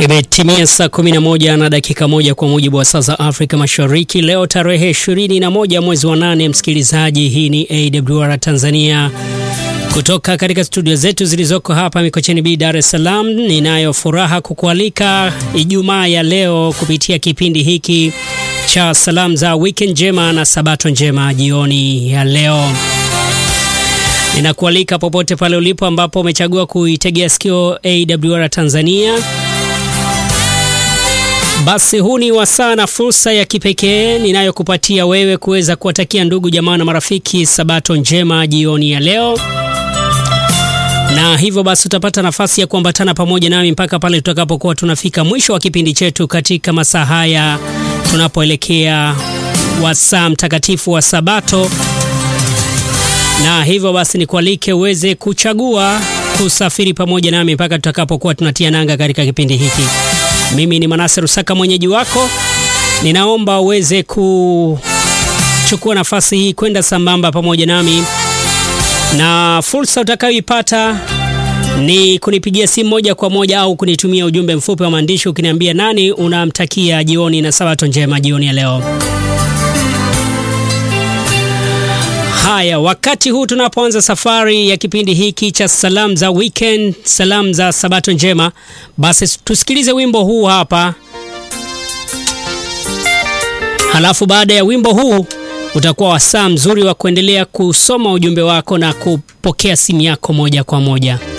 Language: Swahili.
Imetimia saa 11 na dakika moja kwa mujibu wa saa za Afrika Mashariki. Leo tarehe 21 mwezi wa nane, msikilizaji, hii ni AWR Tanzania kutoka katika studio zetu zilizoko hapa Mikocheni B, Dar es Salaam. Ninayo furaha kukualika Ijumaa ya leo kupitia kipindi hiki cha salamu za weekend njema na sabato njema jioni ya leo. Ninakualika popote pale ulipo ambapo umechagua kuitegea sikio AWR Tanzania. Basi huu ni wasaa na fursa ya kipekee ninayokupatia wewe kuweza kuwatakia ndugu jamaa na marafiki sabato njema jioni ya leo, na hivyo basi utapata nafasi ya kuambatana pamoja nami mpaka pale tutakapokuwa tunafika mwisho wa kipindi chetu katika masaa haya tunapoelekea wasaa mtakatifu wa Sabato, na hivyo basi nikualike uweze kuchagua kusafiri pamoja nami mpaka tutakapokuwa tunatia nanga katika kipindi hiki. Mimi ni Manase Rusaka, mwenyeji wako. Ninaomba uweze kuchukua nafasi hii kwenda sambamba pamoja nami, na fursa utakayoipata ni kunipigia simu moja kwa moja au kunitumia ujumbe mfupi wa maandishi ukiniambia nani unamtakia jioni na sabato njema jioni ya leo. Haya, wakati huu tunapoanza safari ya kipindi hiki cha salamu za weekend, salamu za sabato njema, basi tusikilize wimbo huu hapa, halafu baada ya wimbo huu utakuwa wasaa mzuri wa kuendelea kusoma ujumbe wako na kupokea simu yako moja kwa moja.